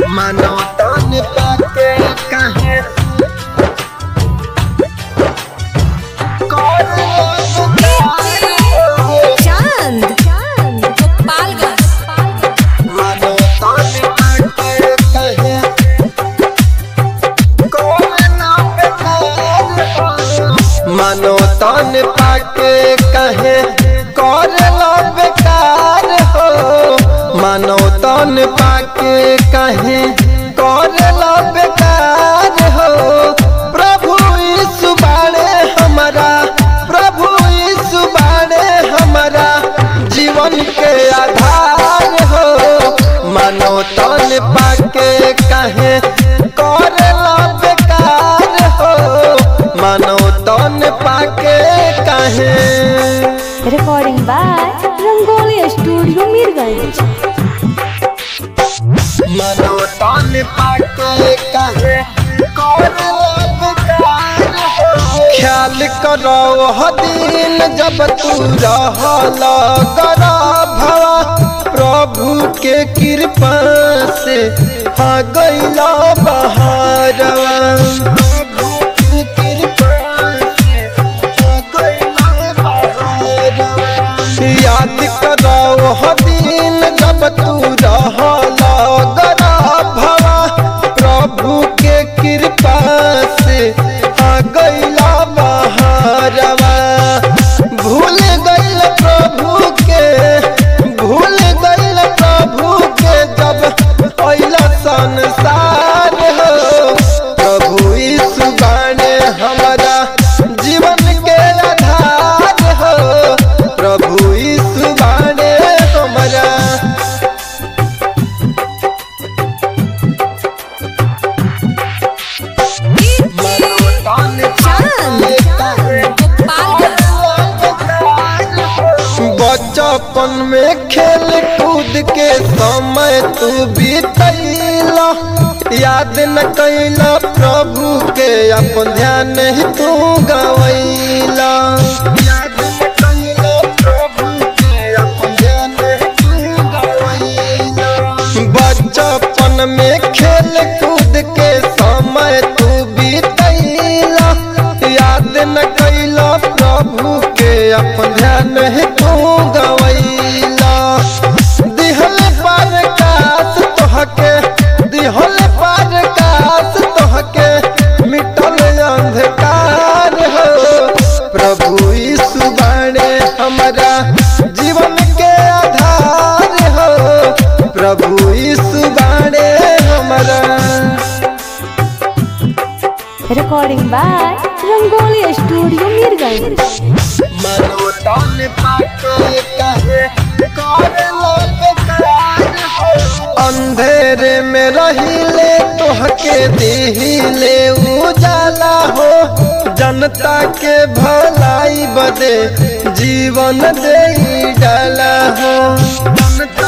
मानो तन पाके कहे चांद गोपालगंज मानो तन पाके कहे मानो तन पाके कहे कर लो बेकार हो मानो तन पाके कहे कर लो बेकार हो प्रभु यीशु बाड़े हमारा प्रभु यीशु बाड़े हमारा जीवन के आधार हो मानो तन पाके कहे कर लो बेकार हो मानो तन पाके कहे recording by Rangoli studio Mirganj मनो तन पाके कहे ख्याल करो ह दिन जब तू रहल भवा प्रभु के कृपा से हा गैला बहारवा प्रभु के कृपा से हा गइला बहारवा। याद करो ह दिन जब तू रहल भवा प्रभु के कृपा से आ गइला बहारवा भूल गइल प्रभु के भूल गइल प्रभु के जब अइला संसार हो प्रभु यीशु बाणे हमारा जीवन के आधार हो प्रभु यीशु बाणे हमारा बचपन में खेल कूद के समय तू बीतैला याद न कैला प्रभु के अपन ध्यान ही तू गवैला याद न कैला प्रभु के अपन ध्यान ही तू गवैला बचपन में खेल कूद के समय तू बीतैला याद न कैला प्रभु के अपन ध्यान है तू गवैला दिहल पर कास तोहके दिहल पर कास तोहके मिटल अंधकार हो प्रभु यीशु बाणे हमारा जीवन के आधार हो प्रभु यीशु बाणे हमारा recording by Rangoli studio Mirganj मनो तन पाके कहे करलो बेकार हो। अंधेरे में रहिले तोहके दिहिले उजाला हो जनता के भलाई बदे जीवन दे डाला हो जनता